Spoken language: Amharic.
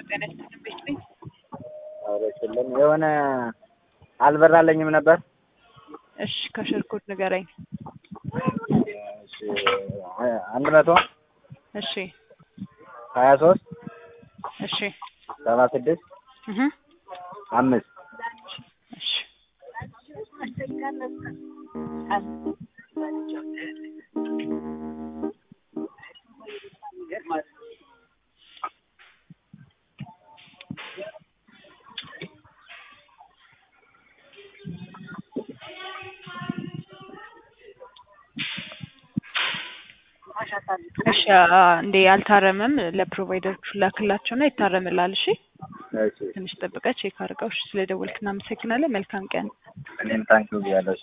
ጤና ይስጥልኝ ቤት ነኝ። አረችልም የሆነ አልበራለኝም ነበር። እሺ ከሽርኩት ንገረኝ። እሺ አንድ መቶ እሺ ሀያ ሶስት እሺ ሰባ ስድስት እህ አምስት እሺ እሺ እንዴ አልታረመም። ለፕሮቫይደሮቹ ላክላቸውና ይታረምላል። እሺ እሺ ትንሽ ጠብቀህ ቼክ አድርገው። እሺ ስለደወልክ እናመሰግናለን። መልካም ቀን። እኔም ታንኪው ብያለሁ።